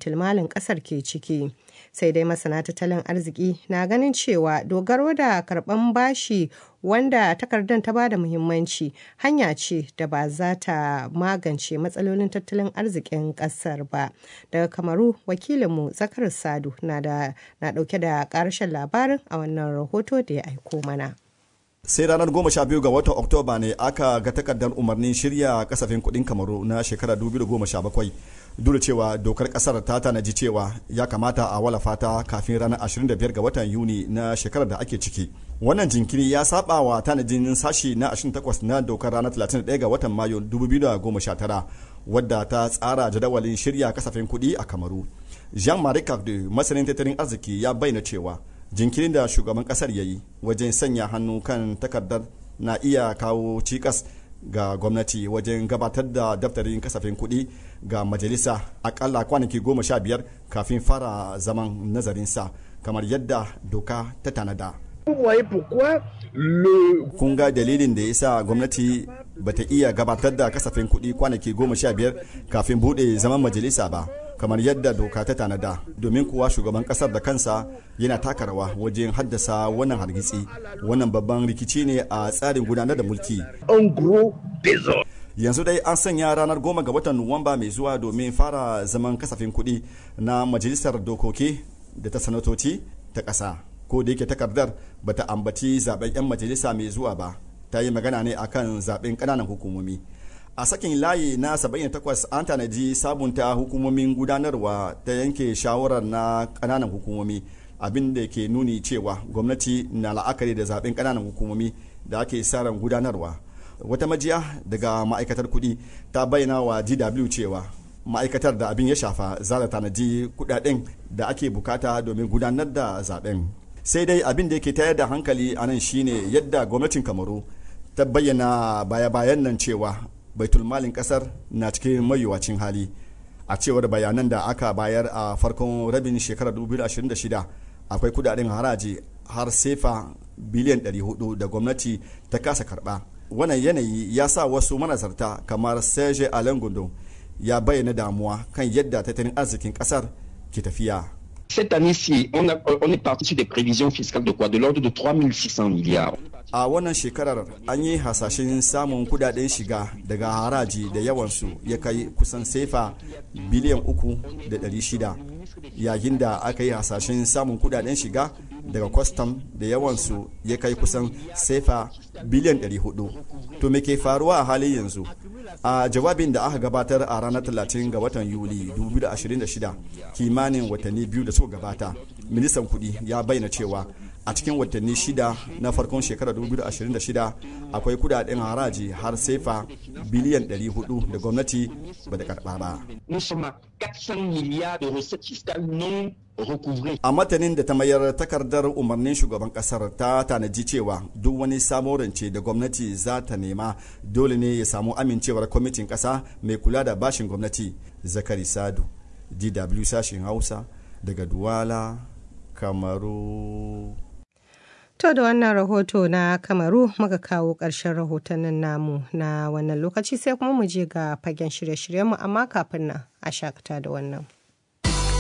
baitulmalin ƙasar ke ciki. Sai dai masana tattalin arziki na ganin cewa dogaro da karɓan bashi wanda takardar ta bada muhimmanci hanya ce da ba za ta magance matsalolin tattalin arzikin ƙasar ba. Daga Kamaru wakilinmu Zakar Sadu na ɗauke da ƙarshen labarin a wannan rahoto da ya aiko mana. sai ranar goma sha biyu ga watan oktoba ne aka ga takardar umarnin shirya kasafin kudin kamaru na shekarar 2017 duk da cewa dokar kasar ta tanaji cewa ya kamata a wala fata kafin ranar 25 ga watan yuni na shekarar da ake ciki wannan jinkiri ya saba wa tanajin sashi na 28 na dokar ranar 31 ga watan mayu 2019 wadda ta tsara jadawalin shirya kasafin kudi a kamaru jean-marie cardew masanin tattalin arziki ya bayyana cewa jinkirin da shugaban kasar ya yi wajen sanya hannu kan takardar na iya kawo cikas ga gwamnati wajen gabatar da daftarin kasafin kuɗi ga majalisa akalla kwanaki goma sha biyar kafin fara zaman nazarinsa kamar yadda doka ta tanada. kun ga dalilin da ya sa gwamnati bata iya gabatar da kasafin kuɗi kwanaki goma sha biyar kafin buɗe zaman majalisa ba kamar yadda doka ta tanada domin kuwa shugaban kasar da kansa yana taka rawa wajen haddasa wannan hargitsi wannan babban rikici ne a tsarin gudanar da mulki yanzu dai an sanya ranar goma ga watan nuwamba mai zuwa domin fara zaman kasafin kuɗi na majalisar dokoki da ta sanatoci ta ƙasa ko da yake takardar bata ambaci zaben 'yan majalisa mai zuwa ba ta yi magana ne akan zaben ƙananan hukumomi a sakin layi na 78 an tanaji sabunta hukumomin gudanarwa ta yanke shawarar na kananan hukumomi abin da ke nuni cewa gwamnati na la'akari da zaben kananan hukumomi da ake ran gudanarwa wata majiya daga ma'aikatar kudi ta bayyana wa dw cewa ma'aikatar da abin ya shafa za ta tanaji kudaden da ake bukata domin gudanar da zaben sai dai abin da yake tayar da hankali a nan shine yadda gwamnatin kamaru ta bayyana baya-bayan nan cewa baitulmalin kasar na cikin mayuwacin hali a cewar bayanan da aka bayar a farkon rabin shekarar 2026 akwai kudaden haraji har sefa biliyan 400 da gwamnati ta kasa karba wannan yanayi ya sa wasu manazarta kamar serge alain gondo ya bayyana damuwa kan yadda tattalin arzikin kasar ke tafiya Cette année-ci, on, a, on est parti sur des prévisions fiscales de quoi De l'ordre de 3600 milliards. a wannan shekarar an yi hasashen samun kudaden shiga daga haraji da yawansu ya kai kusan sefa biliyan uku da ɗari shida yayin da aka yi hasashen samun kudaden shiga daga kwastam da yawansu ya kai kusan sefa biliyan 400 to me ke faruwa a halin yanzu a jawabin da aka gabatar a ranar 30 ga watan yuli 2026 kimanin watanni biyu da suka gabata ministan kudi ya bayyana cewa a cikin watanni shida na farkon shekarar 2026 akwai kudaden haraji har sefa biliyan 400 da gwamnati ba da karba ba. A matanin da ta mayar takardar umarnin shugaban kasar ta tanaji cewa duk wani samo rance da gwamnati za ta nema dole ne ya samu amincewar kwamitin kasa mai kula da bashin gwamnati zakari sadu dw sashen hausa daga duwala kamaru To da wannan rahoto na Kamaru muka kawo ƙarshen rahotannin namu na wannan lokaci sai kuma mu je ga fagen shirye-shiryenmu amma kafin nan a shakata da wannan.